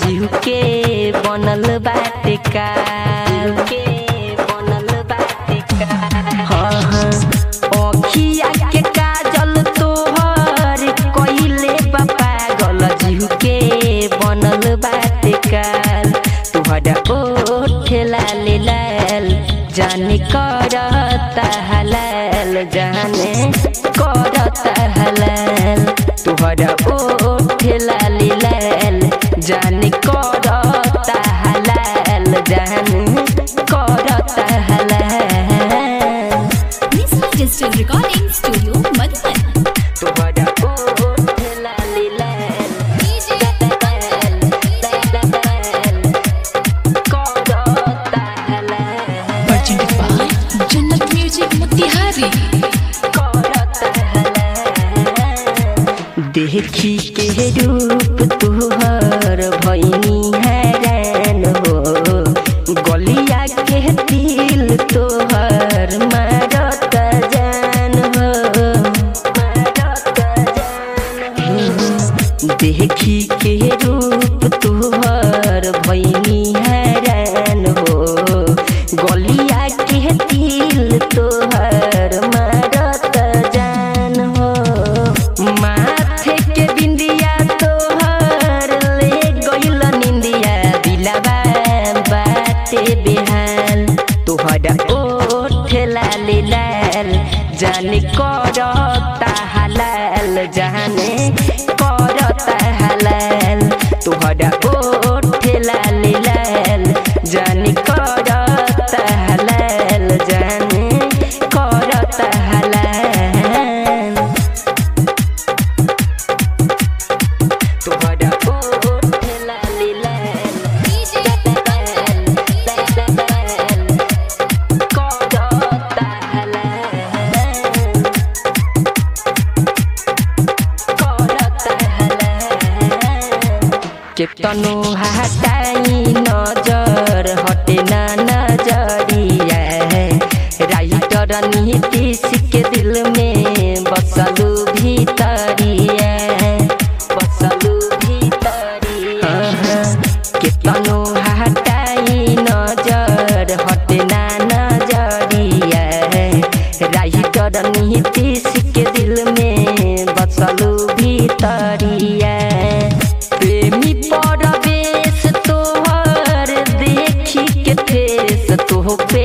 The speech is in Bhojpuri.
जीव के बनल बाटे का जीव के बनल बाटे का हाँ हाँ अखिया के काजल तोहर कइले बा पागल जीव के बनल बाटे काल तुहरा ओठ लाल लाल जाने करता हलाल जाने करता हलाल तुहरा ओठ लाल लाल जाने करता हलाल जाने करता हलाल Nissan Digital Recording Studio, Madhuban. तुहरा ओठ लाल लाल करता हलाल Presented by Jannat Music Motihari. देखी के रूप तुहर भैनी हैरान हो गलिया के दिल तोहर मारत जान हो मारत जान देखी के रूप तुहर भैनी हैरान हो गलिया के दिल तोहर मारत जान हो माथे के बिंदिया तोहर ले गइल निंदिया दिलवा बाटे बेहाल तोहरा ओठ लाल लाल जाने करता हलाल जाने करता हलाल तोहरा ओठ लाल लाल जाने करता हलाल जाने करता हलाल तोहरा ओठ लाल लाल करता हलाल केतनो हटाई नजर हटे ना नजरिया राइटर नीतीश के दिल में बसलू भीतरिया बसलू भीतरिया केतनो हटाई नजर हटे ना नजरिया राइटर नीतीश के दिल में बसलू भीतरिया प्रेमी परवेश तोहर देखी के ठेस तोह पे